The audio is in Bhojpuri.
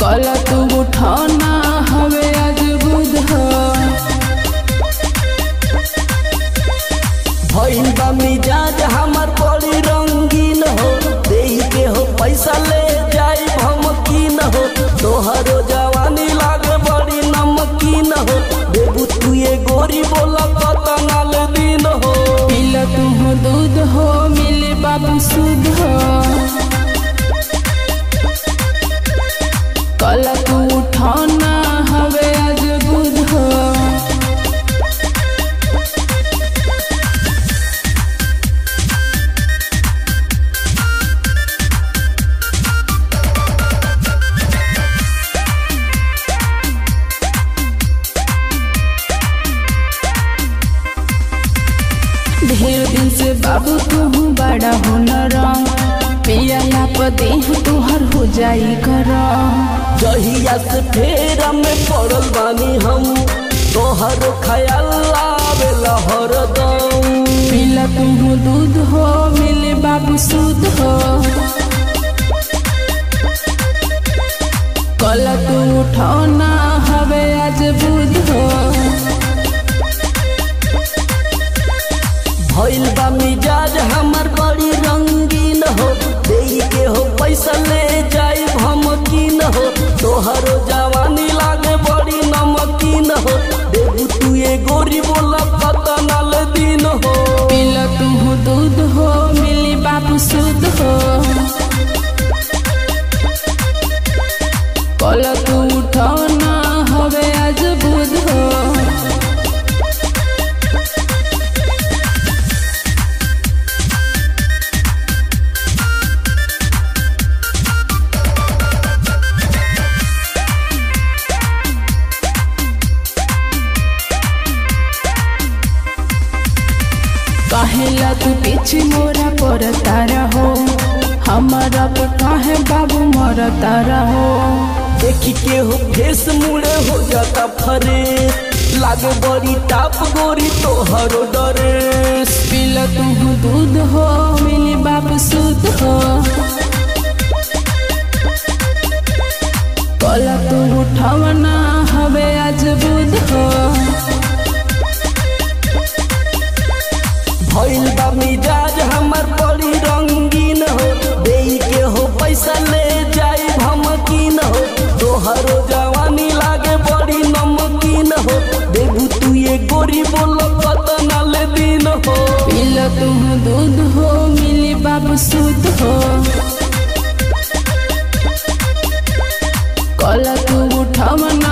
कल तू उठाना हवे आज बुध भइल बा मिजाज हमर बड़ी रंगीन हो देही के हो पैसा ले जाई भमकीन हो तोहरो जवानी लागे बड़ी नमकीन हो देबू तू ये गोरी बोला कतनाल दिन हो पिल तू दूध हो मिले बाबू सुध कल तू उठाना हवे आज बुध ढेर दिन से बाबू तू बड़ा हुनर पियला पर देह तुहर हो जाई कर जहिया से फेरा में पड़ल बानी हम तोहर ख्याल आवेला हरदम पिला तू दूध हो मिले बाबू सूद हो कल तू उठाना हवे आज बुध हो भइल बा मिजाज हमर बड़ी रंगीन हो देई के हो पैसा ले जाई भमकीन हो तोहरो जवानी लागे बड़ी नमकीन हो देबू तू ये गोरी बोला कतनाल दिन हो पिला तू दूध हो मिली बाबू सूद हो कल तू उठाना हवे आज बुध हो कहेला तू पीछे मोरा पर तारा हो हमारा पे काहे बाबू मोर तारा हो देखी के हो फेस मुड़े हो जाता फरे लागे बड़ी टाप गोरी तोहरो डरेस पिला तू दूध हो मिली बाबू सूद हो कला तू उठावना हवे आज बुध हो भइल बा मिजाज हमर बड़ी रंगीन हो देई के हो पैसा ले जाई भमकीन हो तोहरो जवानी लागे बड़ी नमकीन हो देबू तू ये गोरी बोलो कतनाल दिन हो पिला तू दूध हो मिली बाबू सूद हो कला तू उठावना